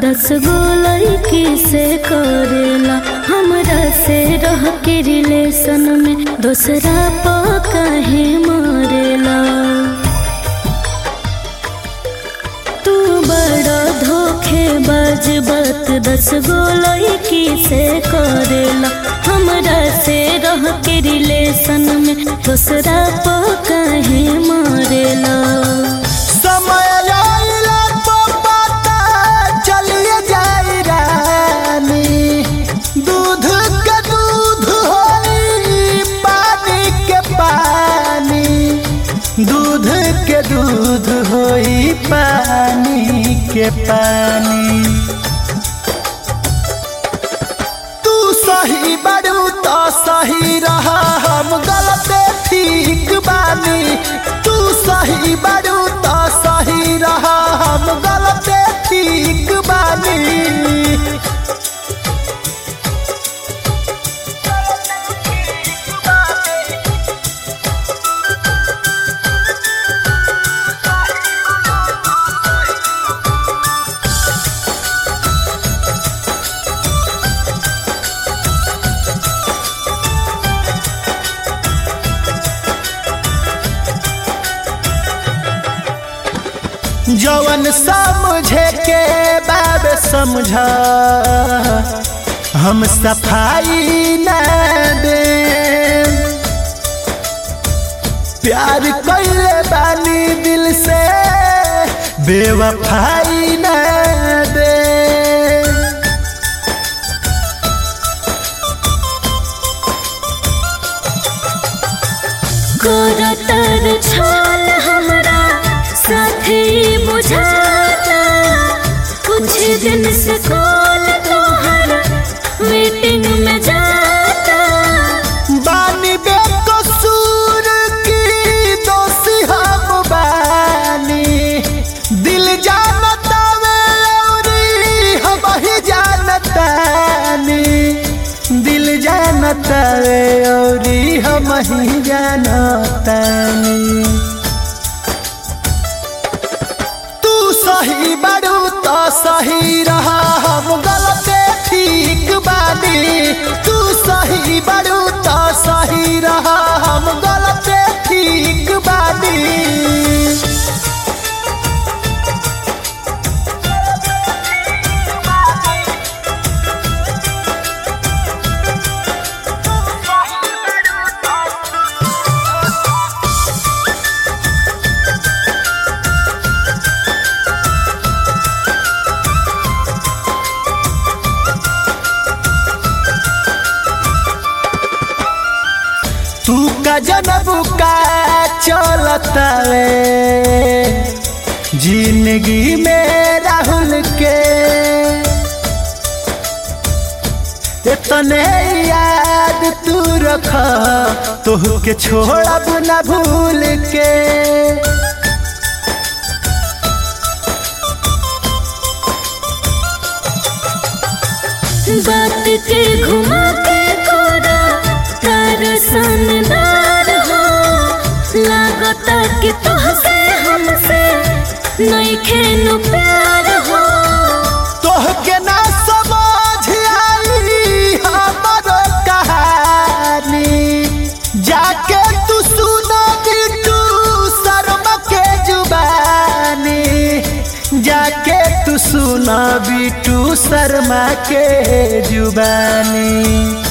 दस गो लड़की से करेला हमरा से रह के रिलेशन में दूसरा पा काहे मरेला तू बड़ा धोखेबाज बात दस गो लड़की से करेला हमरा से रह के रिलेशन में दूसरा पा काहे मरेला समय आइला तो पता चलिए जाई रानी दूध के दूध होई पानी के पानी दूध के दूध होई पानी के पानी तू सही बड़ू तो सही रहा हम गलत ठीक बानी तू सही बड़ू तो सही रहा हम गलत ठीक बानी जवन समझे के बाब समझा हम सफाई न दे प्यार कैले बानी दिल से बेवफाई न दे करतर छाल हमरा साथे बुझाता कुछ दिन से कॉल तोहर मीटिंग में जाता बानी बेकसूर की दोषी हम बानी दिल जानता वे औरी हम ही जानतानी दिल जानता वे औरी हम ही जानतानी तू सही बड़ू तो सही रहा हम गलत ठीक बानी तू सही बड़ू तो सही रहा हम गलत ठीक बानी तू का जनब का चलता वे जिंदगी में राहुल के इतने याद तू रख तोह के छोड़ब न भूल के बात के घुमा के कोरा तार सनदार हो लागता कि तोहसे हमसे नहीं खेनु प्यार हो तोह के ना समझ आई हमरो कहानी जाके तू सुना बिटू शर्मा के जुबानी जाके तू सुना बिटू शर्मा के जुबानी